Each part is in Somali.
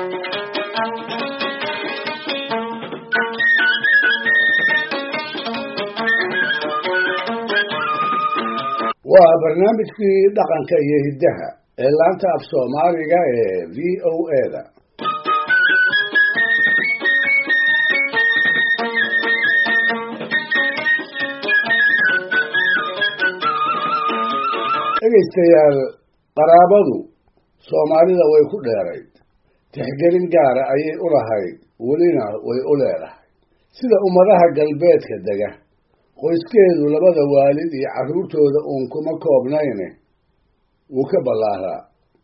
waa barnaamijkii dhaqanka iyo hiddaha ee laanta af soomaaliga ee v o eda dhegaystayaal qaraabadu soomaalida way ku dheerayd tixgelin gaara ayay u lahayd welina way u leedahay sida ummadaha galbeedka dega qoyskeedu labada waalid iyo carruurtooda uun kuma koobnayne wuu ka ballaaraa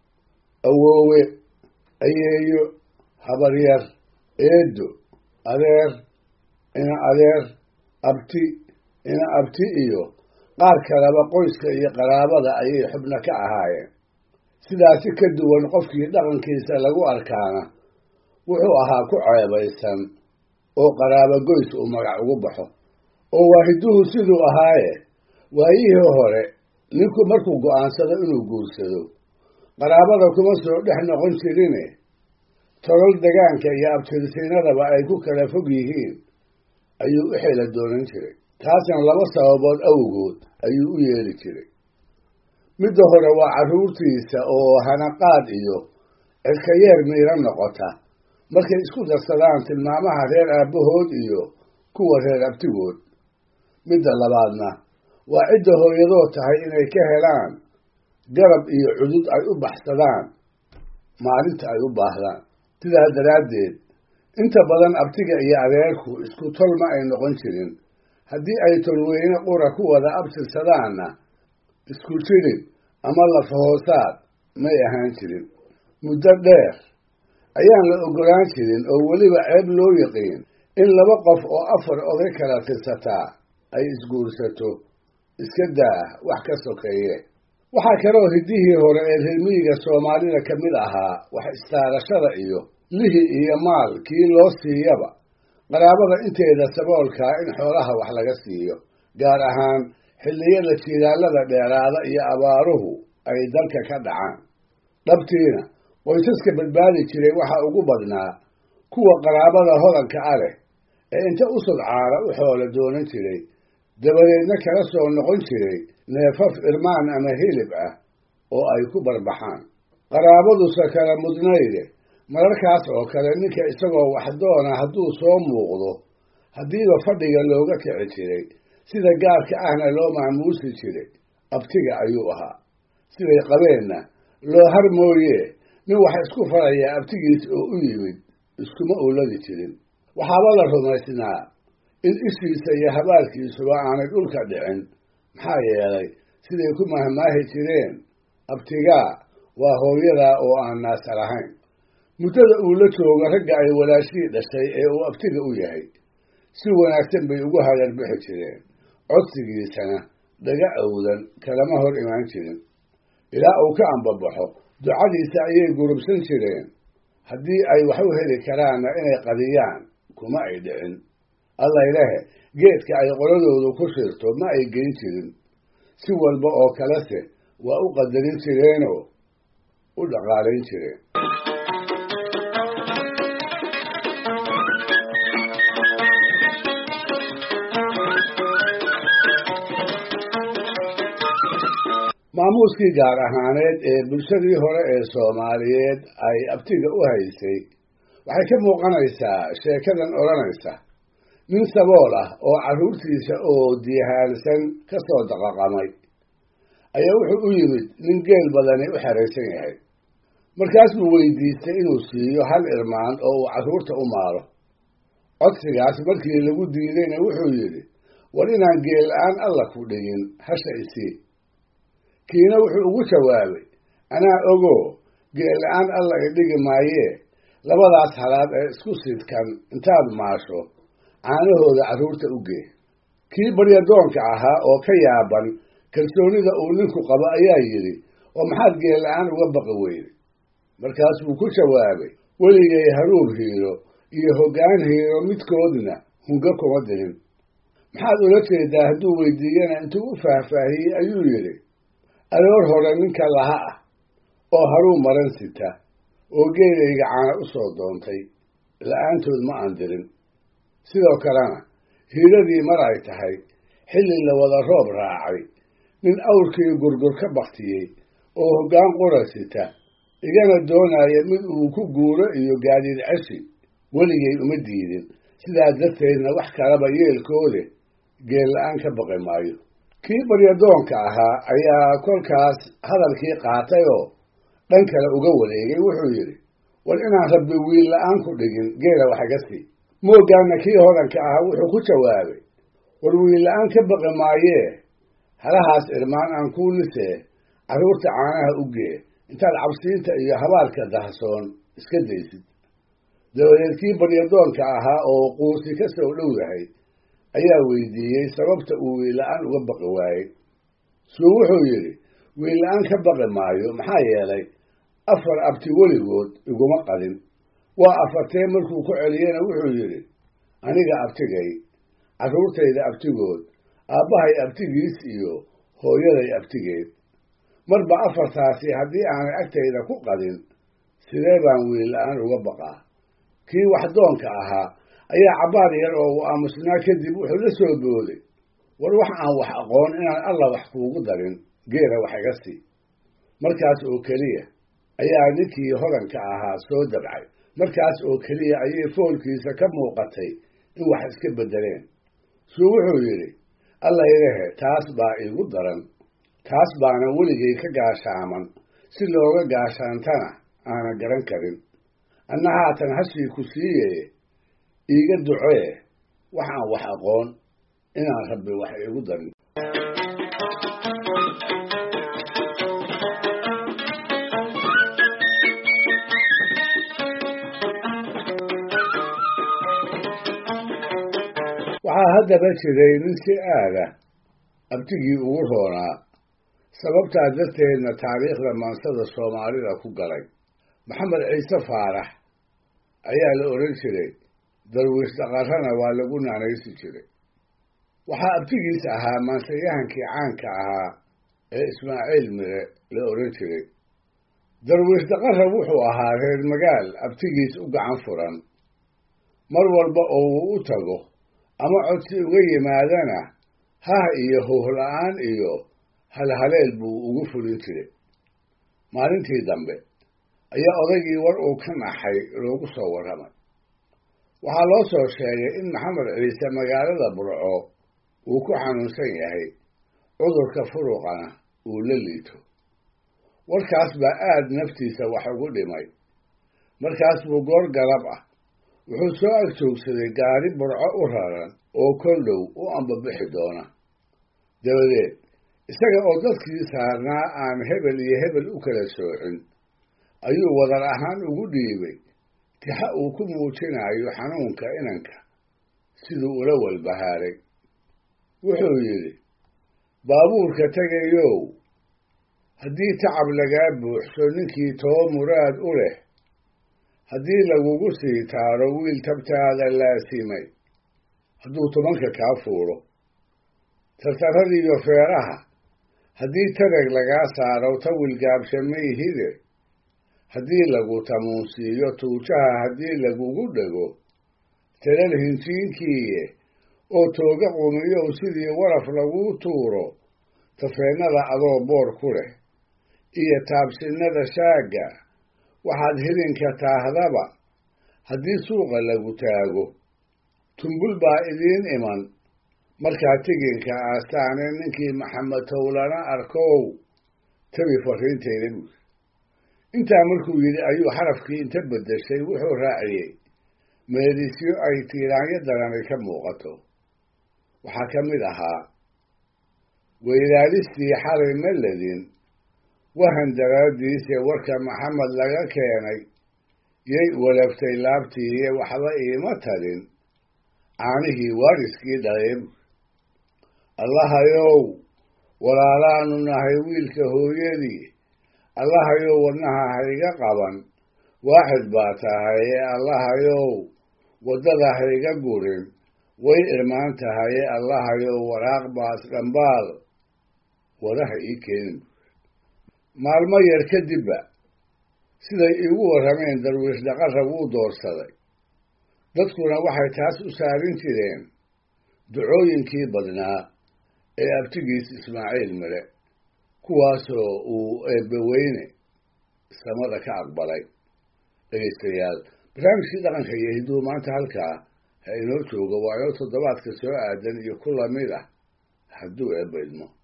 awoowe ayeeyo habaryar eedo adeer ina adeer abti ina abti iyo qaar kaleba qoyska iyo qaraabada ayay xubno ka ahaayeen sidaasi ka duwan qofkii dhaqankiisa lagu arkaana wuxuu ahaa ku ceebaysan oo qaraabo goys uu magac ugu baxo oo waahiduhu siduu ahaaye waayihii hore ninku markuu go'aansado inuu guursado qaraabada kuma soo dhex noqon jirine tolol degaanka iyo abtirsiinadaba ay ku kala fog yihiin ayuu u xela doonan jiray taasna laba sababood awgood ayuu u yeeli jiray midda hore waa carruurtiisa oo hanaqaad iyo cirkayeer miira noqota markay isku darsadaan tilmaamaha reer aabbahood iyo kuwa reer abtigood midda labaadna waa cidda hooyadoo tahay inay ka helaan garab iyo cudud ay u baxsadaan maalinta ay u baahdaan sidaas daraaddeed inta badan abtiga iyo adeerku isku tol ma ay noqon jirin haddii ay tolweyne qura ku wada abtirsadaanna isku jirin ama lafahoosaad may ahaan jirin muddo dheer ayaan la ogolaan jirin oo weliba ceeb loo yaqiin in laba qof oo afar oday kala tirsataa ay isguursato iska daa wax ka sokeeye waxaa kaloo hiddihii hore ee reermiyiga soomaalida ka mid ahaa wax istaarashada iyo lihi iyo maal kii loo siiyaba qaraabada inteeda saboolkaa in xoolaha wax laga siiyo gaar ahaan xilliyada jiilaalada dheeraada iyo abaaruhu ay dalka ka dhacaan dhabtiina qoysaska badbaadi jiray waxaa ugu badnaa kuwa qaraabada hodanka a leh ee inta u sudcaana u xoolo doonan jiray dabadeedna kala soo noqon jiray neefaf irmaan ama hilib ah oo ay ku barbaxaan qaraabaduse kala mudnayde mararkaas oo kale ninka isagoo waxdoona hadduu soo muuqdo haddiiba fadhiga looga kici jiray sida gaarka ahna loo maamuusi jiray abtiga ayuu ahaa siday qabeenna loo har mooye nin wax isku farayaa abtigiis oo u yimid iskuma uuladi jirin waxaaba la rumaysnaa in ishiisa iyo habaalkiisuba aanay dhulka dhicin maxaa yeelay siday ku mahmaahi jireen abtigaa waa hooyadaa oo aan naasa lahayn muddada uu la joogo ragga ay walaashii dhashay ee uu abtiga u yahay si wanaagsan bay ugu hagarbixi jireen codsigiisana dhaga awdan kalama hor imaan jirin ilaa uu ka ambabaxo ducadiisa ayay gurubsan jireen haddii ay wax u heli karaanna inay qadiyaan kuma ay dhicin allaylehe geedka ay qoladoodu ku shirto ma ay geyn jirin si walba oo kalese waa u qadarin jireenoo u dhaqaalayn jireen maamuuskii gaar ahaaneed ee bulshadii hore ee soomaaliyeed ay abtiga u haysay waxay ka muuqanaysaa sheekadan odhanaysa nin sabool ah oo carruurtiisa oo diyahaalsan ka soo daqaqamay ayaa wuxuu u yimid nin geel badani u xeraysan yahay markaasuu weydiistay inuu siiyo hal irmaan oo uu carruurta u maalo codsigaas markii lagu diidayna wuxuu yidhi war inaan geel la-aan alla ku dhigin hasha isii kiina wuxuu ugu jawaabay anaa ogoo geel la-aan alla i dhigi maayee labadaas halaad ee isku sidkan intaad maasho caanahooda carruurta u gee kii baryadoonka ahaa oo ka yaaban kalsoonida uu ninku qabo ayaa yidhi oo maxaad geel la-aan uga baqi weyday markaasuu ku jawaabay weligay haruur hiiro iyo hoggaan hiiro midkoodna hunga kuma dirin maxaad ula jeedaa hadduu weydiiyana intuu u faahfaahiyey ayuu yidhi aroor hore ninka laha ah oo haruu maran sita oo geelayga caana u soo doontay la-aantood ma aan dirin sidoo kalena hiiradii mar ay tahay xilli la wada roob raacay nin awrkii gurgur ka baktiyey oo hoggaan qura sita igana doonaya mid uu ku guuro iyo gaadiid ceshi weligay uma diidin sidaas darteedna wax kalaba yeelkoode geel la-aan ka baqi maayo kii baryadoonka ahaa ayaa kolkaas hadalkii qaatay oo dhan kale uga wareegay wuxuu yidhi war inaan rabbi wiil la-aan ku dhigin geela wax iga sii moogaana kii hodanka ahaa wuxuu ku jawaabay war wiil la-aan ka baqi maayee halahaas irmaan aan kuu lisee carruurta caanaha u gee intaad cabsiinta iyo habaalka dahsoon iska daysid dabadeed kii baryadoonka ahaa oo quusi ka soo dhow yahay ayaa weydiiyey sababta uu wiilla-aan uga baqi waayey suu wuxuu yidhi wiilla-aan ka baqi maayo maxaa yeelay afar abti weligood iguma qadin waa afartee markuu ku celiyena wuxuu yidhi aniga abtigay carruurtayda abtigood aabbahay abtigiis iyo hooyaday abtigeed marba afartaasi haddii aanay agtayda ku qadin sidee baan wiilla-aan uga baqaa kii waxdoonka ahaa ayaa cabbaar yar oo uu aamusnaa kadib wuxuu la soo booday war wax aan wax aqoon inaan alla wax kuugu darin geela wax iga sii markaas oo keliya ayaa ninkii hodanka ahaa soo dabcay markaas oo keliya ayay foolkiisa ka muuqatay in wax iska beddeleen suu wuxuu yidhi alla ilahe taas baa iigu daran taas baana weligay ka gaashaaman si looga gaashaantana aanan garan karin anna haatan hashii ku siiye iiga ducee wax aan wax aqoon inaan rabbi wax iigu darin waxaa haddaba jiray nin si aada abtigii ugu roonaa sababtaa darteedna taariikhda maansada soomaalida ku galay maxamed ciise faarax ayaa la odhan jiray darwiish dhaqarrana waa lagu naanaysi jiray waxaa abtigiis ahaa maansayahankii caanka ahaa ee ismaaciil mire la odhan jiray darwiish dhaqarra wuxuu ahaa reer magaal abtigiis u gacan furan mar walba oo uu u tago ama codsi uga yimaadana hah iyo howhla-aan iyo halhaleel buu ugu fulin jiray maalintii dambe ayaa odaygii war uu ka naxay loogu soo warramay waxaa loo soo sheegay in maxamed ciise magaalada burco uu ku xanuunsan yahay cudurka furuqana uu la liito warkaas baa aad naftiisa wax ugu dhimay markaas buu goor galab ah wuxuu soo ag joogsaday gaari burco u raran oo kol dhow u ambabixi doona dabadeed isaga oo dadkii saarnaa aan hebel iyo hebel u kala soocin ayuu wadar ahaan ugu dhiibay tixa uu ku muujinayo xanuunka inanka siduu ula walbahaaray wuxuu yidhi baabuurka tegayow haddii tacab lagaa buuxso ninkii too muraad u leh haddii lagugu sii taaro wiil tabtaada laasimay hadduu tobanka kaa fuulo tartarradiiyo feeraha haddii tareg lagaa saaro tawil gaabshamayhide haddii lagu tamuunsiiyo tuujaha haddii lagugu dhego talal hinjiinkiiye oo tooga qumiyow sidii waraf laguu tuuro tafeennada adoo boor ku leh iyo taabsinnada shaagga waxaad hilinka taahdaba haddii suuqa lagu taago tumbul baa idiin iman markaa tiginka aastaane ninkii maxamed towlana arkow tabi fariintayda buuri intaa markuu yidhi ayuu xarafkii inta beddeshay wuxuu raaciyey meedisyo ay tiiraanyo darani ka muuqato waxaa ka mid ahaa weylaalistii xalay ma ledin wahan daraaddiise warka maxamed laga keenay yay walaftay laabtiiye waxba iima tadin caanihii waariskii dhalayb allahayow walaalaanu nahay wiilka hooyadii allahayow wadnaha hayga qaban waaxid baa tahaye allahayow waddada hayga gurin way irmaan tahaye allahayow waraaq baas dhambaal wadaha ii keenin maalmo yar kadibba siday iigu warrameen darwiish dhaqarra wuu doorsaday dadkuna waxay taas u saarin jireen ducooyinkii badnaa ee abtigiis ismaaciil mire kuwaasoo uu eebbaweyne samada ka aqbalay dhegaystayaal barnaamijkii dhaqanka iyo hidduu maanta halkaa ha inoo joogo waa inoo toddobaadka soo aadan iyo ku lamid ah hadduu eebba idmo